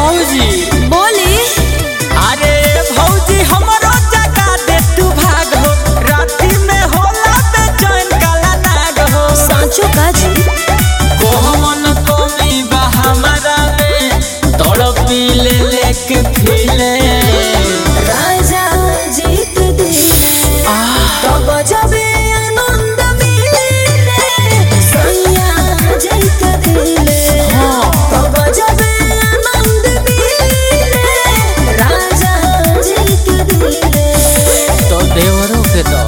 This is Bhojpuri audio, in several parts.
भौजी बोली अरे भौजी हमरो जगा दे तू भाग हो राती में होला बेचैन काला नाग हो सांचो का जी कोमन कोमी बा हमारा में तड़पी ले लेके फिले राजा जीत दिले तो बजबे आनंद मिले सैया जीत दिले तो बजबे आनंद मिले राजा जीत दिले तो देवरों के दो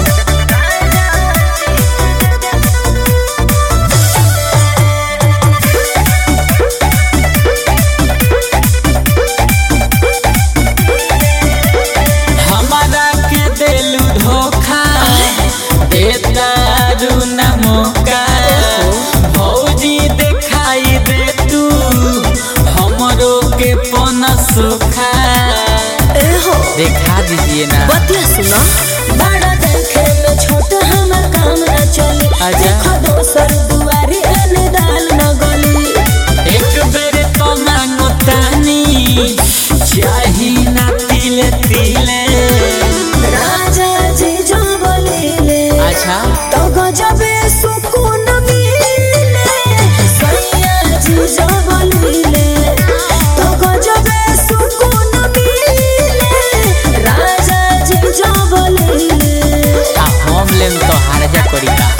हमारा के दिलू धोखा देता रू न मौका भौजी दिखाई दे तू हमरो के पन सुखा ए हो दिखा दीजिए ना बतिया सुना बड़ा देखे में छोट हमर काम न चली आजा। देखो दोसर दुआरी एने दाल न गली एक बेर तो मांगो तानी चाही ना तिले तिले राजा जी जो बोलिले अच्छा तो गजबे सुकून मिले सैया जी जो बोलिले तो गजबे सुकून मिले राजा जी जो बोलिले आ हम लेम तो हार जा करी का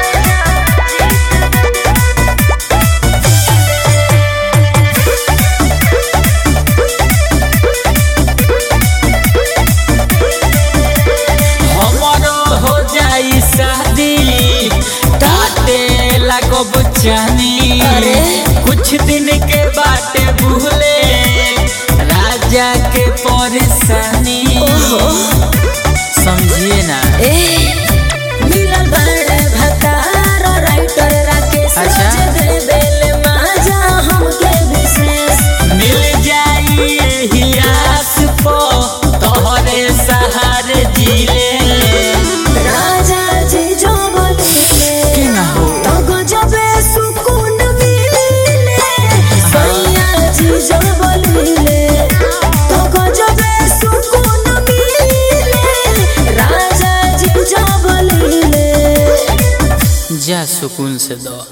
हमरो हो जाई शादी ताते लगब जानी अरे। कुछ दिन के बाटे भूले राजा के परेशानी ओहो। समझिए ना ए मिलल बड़े भतार राइटर राकेश अच्छा। रोज दे बेले माजा हमके विशेष मिल जाई एही आस पो तोहरे सहारे जिले राजा जी जो बोलिले के ना हो तो गजबे सुकून मिले सैया जी जो बोलिले तो गजबे सुकून मिले राजा जी जो बोलिले जा सुकून से दो